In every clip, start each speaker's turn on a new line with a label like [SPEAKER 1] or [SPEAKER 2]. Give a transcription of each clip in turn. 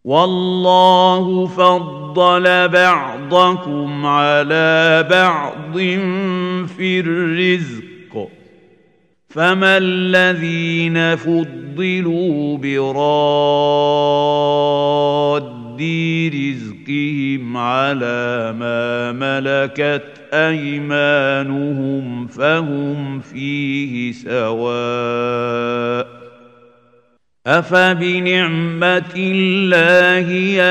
[SPEAKER 1] والله فضل بعضكم على بعض في الرزق فما الذين فضلوا براد رزقهم على ما ملكت ايمانهم فهم فيه سواء افبنعمه الله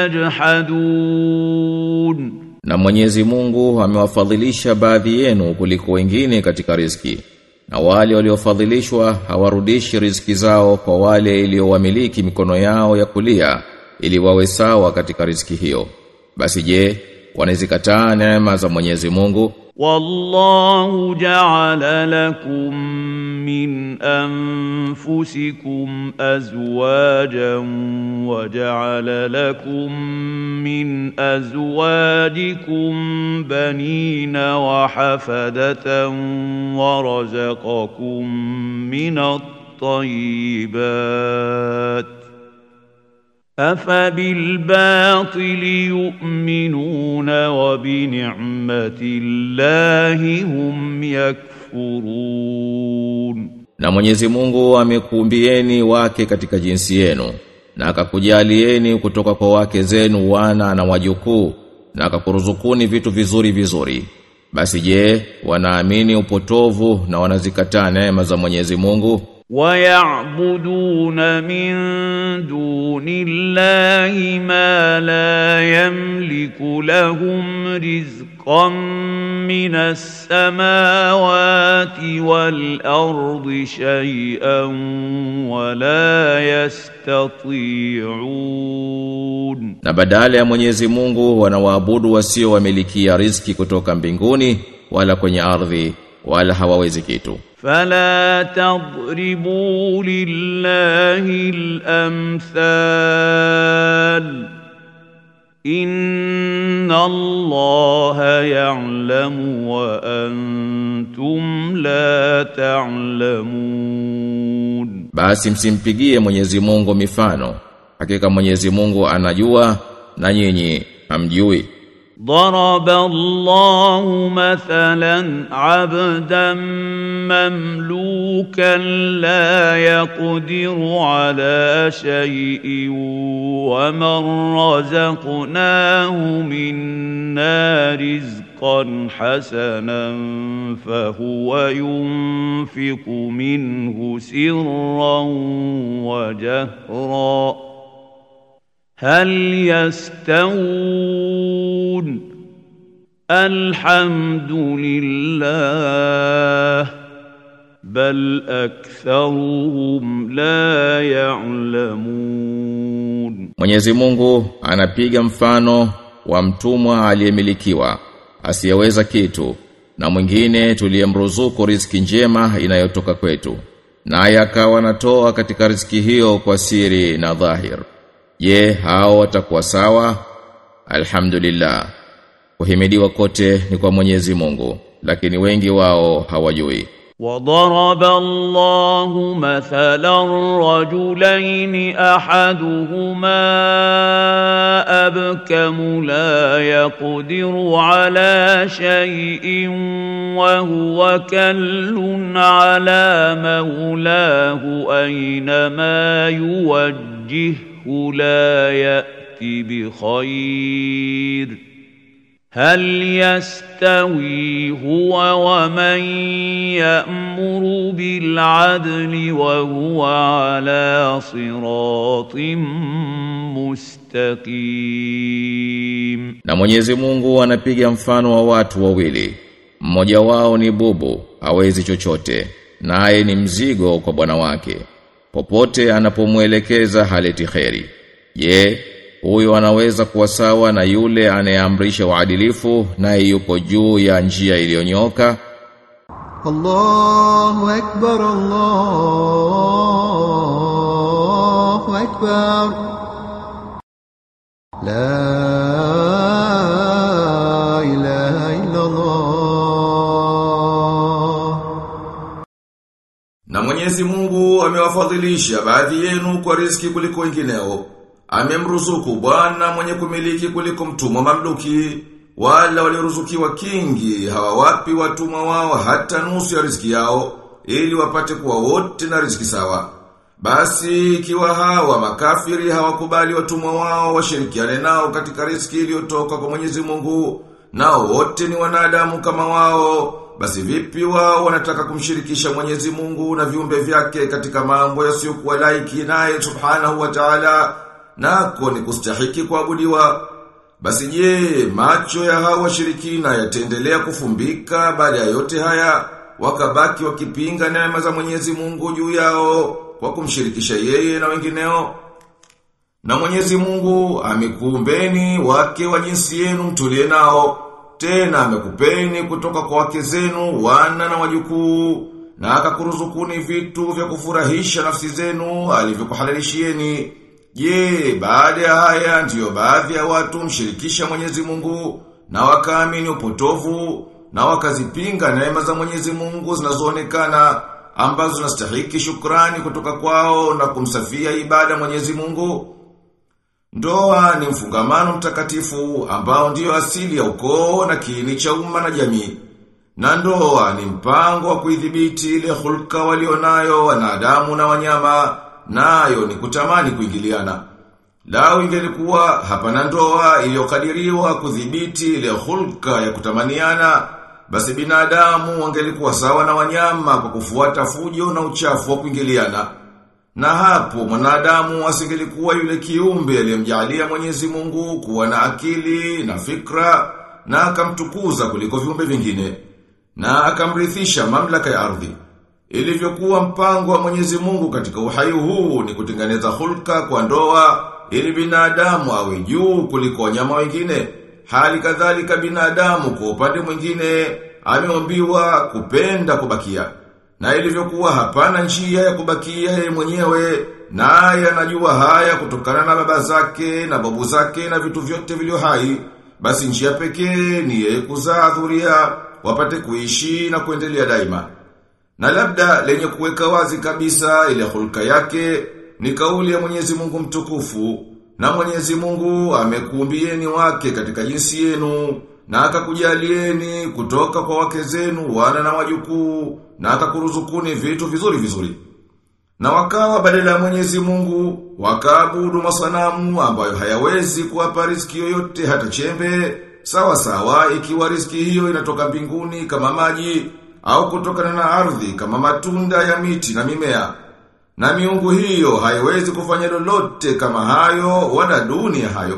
[SPEAKER 1] يجحدون
[SPEAKER 2] Na Mwenyezi Mungu amewafadhilisha baadhi yenu kuliko wengine katika riziki. Na wale waliofadhilishwa hawarudishi riziki zao kwa wale iliyowamiliki mikono yao ya kulia ili wawe sawa katika riziki hiyo. Basi je, wanazikataa neema za Mwenyezi Mungu?
[SPEAKER 1] والله جعل لكم من انفسكم ازواجا وجعل لكم من ازواجكم بنين وحفده ورزقكم من الطيبات أفبالباطل يؤمنون وبنعمة الله هم يكفرون
[SPEAKER 2] Na Mwenyezi Mungu amekuumbieni wake katika jinsi yenu na akakujalieni kutoka kwa wake zenu wana na wajukuu na akakuruzukuni vitu vizuri vizuri. Basi je, wanaamini upotovu na wanazikataa neema za Mwenyezi Mungu?
[SPEAKER 1] ويعبدون من دون الله ما لا يملك لهم رزقا من السماوات والارض شيئا ولا يستطيعون
[SPEAKER 2] Na badala ya Mwenyezi Mungu wanawaabudu wasio wamilikia riziki kutoka mbinguni wala kwenye ardhi wala hawawezi kitu.
[SPEAKER 1] فلا تضربوا لله الامثال ان الله يعلم وانتم لا تعلمون
[SPEAKER 2] Basi msimpigie Mwenyezi Mungu mifano. Hakika Mwenyezi Mungu anajua na nyinyi hamjui.
[SPEAKER 1] ضرب الله مثلا عبدا مملوكا لا يقدر على شيء ومن رزقناه منا رزقا حسنا فهو ينفق منه سرا وجهرا هل يستوون الحمد لله بل اكثرهم لا يعلمون
[SPEAKER 2] Mwenyezi Mungu anapiga mfano wa mtumwa aliyemilikiwa asiyeweza kitu na mwingine tuliyemruzuku riziki njema inayotoka kwetu naye akawa anatoa katika riziki hiyo kwa siri na dhahir je hao watakuwa sawa alhamdulillah kuhimidiwa kote ni kwa Mwenyezi Mungu lakini wengi wao hawajui
[SPEAKER 1] وضرب الله مثلا رجلين احدهما ابكم لا يقدر على شيء وهو كل على مولاه اينما يوجهه لا ياتي بخير هل يستوي هو ومن يأمر بالعدل وهو على صراط مستقيم
[SPEAKER 2] Na Mwenyezi Mungu anapiga mfano wa watu wawili. Mmoja wao ni bubu, hawezi chochote, naye ni mzigo kwa bwana wake. Popote anapomwelekeza haleti kheri. Je, huyo anaweza kuwa sawa na yule anayeamrisha uadilifu naye yuko juu ya njia iliyonyoka?
[SPEAKER 3] الله أكبر الله أكبر لا إله إلا الله
[SPEAKER 2] Na Mwenyezi Mungu amewafadhilisha baadhi yenu kwa riziki kuliko wengineo. amemruzuku bwana mwenye kumiliki kuliko mtumwa mamluki wala walioruzukiwa kingi hawawapi watumwa wao hata nusu ya riziki yao ili wapate kuwa wote na riziki sawa basi ikiwa hawa makafiri hawakubali watumwa wao washirikiane nao katika riziki iliyotoka kwa Mwenyezi Mungu nao wote ni wanadamu kama wao basi vipi wao wanataka kumshirikisha Mwenyezi Mungu na viumbe vyake katika mambo yasiyokuwa laiki naye subhanahu wa ta'ala nako ni kustahiki kuabudiwa basi je macho ya hawa washirikina yataendelea kufumbika baada ya yote haya wakabaki wakipinga neema za Mwenyezi Mungu juu yao kwa kumshirikisha yeye na wengineo na Mwenyezi Mungu amekuumbeni wake wa jinsi yenu mtulie nao tena amekupeni kutoka kwa wake zenu wana na wajukuu na akakuruzukuni vitu vya kufurahisha nafsi zenu alivyokuhalalishieni je baada ya haya ndiyo baadhi ya watu mshirikisha Mwenyezi Mungu na wakaamini upotovu na wakazipinga neema za Mwenyezi Mungu zinazoonekana ambazo zinastahiki shukrani kutoka kwao na kumsafia ibada Mwenyezi Mungu Ndoa ni mfungamano mtakatifu ambao ndiyo asili ya ukoo na kiini cha umma na jamii. Na ndoa ni mpango wa kuidhibiti ile hulka walionayo wanadamu na wanyama, nayo ni kutamani kuingiliana. Lao ingelikuwa hapana ndoa iliyokadiriwa kudhibiti ile hulka ya kutamaniana, basi binadamu wangelikuwa sawa na wanyama kwa kufuata fujo na uchafu wa kuingiliana. Na hapo mwanadamu asingelikuwa yule kiumbe aliyemjalia Mwenyezi Mungu kuwa na akili na fikra na akamtukuza kuliko viumbe vingine na akamrithisha mamlaka ya ardhi. Ilivyokuwa mpango wa Mwenyezi Mungu katika uhai huu ni kutengeneza hulka kwa ndoa ili binadamu awe juu kuliko wanyama wengine. Hali kadhalika binadamu kwa upande mwingine ameombiwa kupenda kubakia. Na ilivyokuwa hapana njia ya kubakia yeye mwenyewe, naye anajua haya kutokana na baba zake na babu zake na vitu vyote vilivyo hai, basi njia pekee ni yeye kuzaa dhuria wapate kuishi na kuendelea daima. Na labda lenye kuweka wazi kabisa ile hulka yake ni kauli ya Mwenyezi Mungu mtukufu na Mwenyezi Mungu amekuumbieni wake katika jinsi yenu na akakujalieni kutoka kwa wake zenu wana na wajukuu na akakuruzukuni vitu vizuri vizuri. Na wakawa badala ya Mwenyezi Mungu wakaabudu masanamu ambayo hayawezi kuwapa riziki yoyote hata chembe sawa sawa ikiwa riziki hiyo inatoka mbinguni kama maji au kutokana na ardhi kama matunda ya miti na mimea. Na miungu hiyo haiwezi kufanya lolote kama hayo wala duni ya hayo.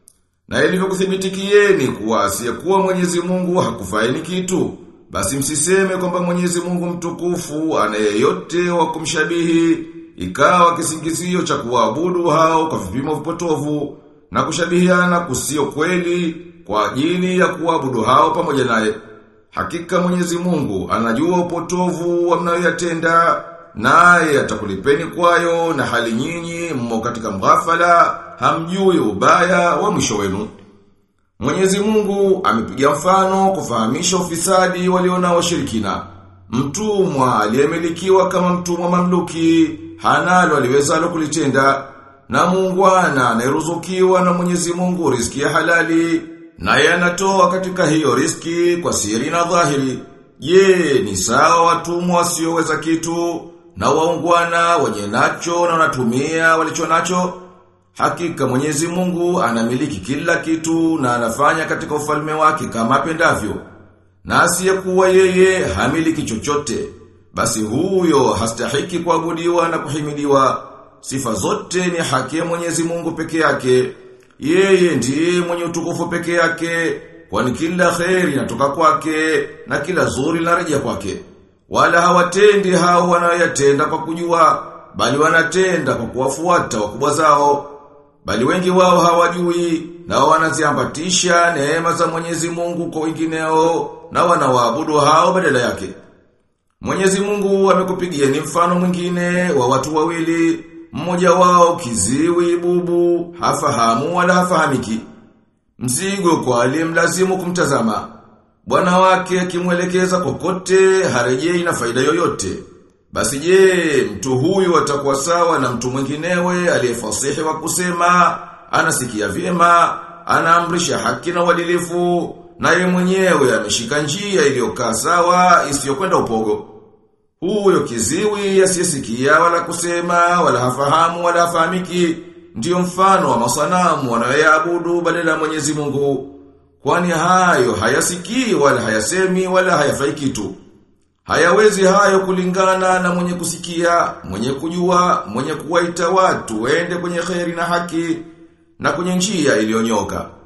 [SPEAKER 2] Na ilivyokuthibitikieni kuwa asiyekuwa Mwenyezi Mungu hakufaini kitu, basi msiseme kwamba Mwenyezi Mungu mtukufu ana yeyote wa kumshabihi, ikawa kisingizio cha kuabudu hao kwa vipimo vipotovu na kushabihiana kusio kweli kwa ajili ya kuabudu hao pamoja naye. Hakika Mwenyezi Mungu anajua upotovu wa mnayoyatenda naye atakulipeni kwayo na hali nyinyi mmo katika mghafala hamjui ubaya wa mwisho wenu. Mwenyezi Mungu amepiga mfano kufahamisha ufisadi waliona washirikina. Mtumwa aliyemilikiwa kama mtumwa mamluki hanalo aliwezalo kulitenda na muungwana anayeruzukiwa na Mwenyezi Mungu riziki ya halali naye anatoa katika hiyo riski kwa siri na dhahiri. Je, ni sawa watumwa wasioweza kitu na waungwana wenye nacho na wanatumia walicho nacho? Hakika Mwenyezi Mungu anamiliki kila kitu na anafanya katika ufalme wake kama apendavyo. Na asiyekuwa yeye hamiliki chochote. Basi huyo hastahiki kuabudiwa na kuhimidiwa. Sifa zote ni haki ya Mwenyezi Mungu peke yake. Yeye ndiye mwenye utukufu peke yake, kwani kila kheri inatoka kwake na kila zuri linarejea kwake. Wala hawatendi hao wanayoyatenda kwa kujua, bali wanatenda kwa kuwafuata wakubwa zao. Bali wengi wao hawajui na wanaziambatisha neema za Mwenyezi Mungu kwa wengineo na wanawaabudu hao badala yake. Mwenyezi Mungu amekupigieni mfano mwingine wa watu wawili mmoja wao kiziwi bubu, hafahamu wala hafahamiki. Mzigo kwa aliyemlazimu kumtazama. Bwana wake akimwelekeza kokote harejei na faida yoyote. Basi je, mtu huyu atakuwa sawa na mtu mwinginewe aliyefasihi wa kusema, anasikia vyema, anaamrisha haki na uadilifu, na yeye mwenyewe ameshika njia iliyokaa sawa isiyokwenda upogo. Huyo kiziwi asiyesikia wala kusema wala hafahamu wala hafahamiki ndiyo mfano wa masanamu wanayoyaabudu badala ya Mwenyezi Mungu. Kwani hayo hayasikii wala hayasemi wala hayafai kitu. Hayawezi hayo kulingana na mwenye kusikia, mwenye kujua, mwenye kuwaita watu waende kwenye kheri na haki na kwenye njia iliyonyoka.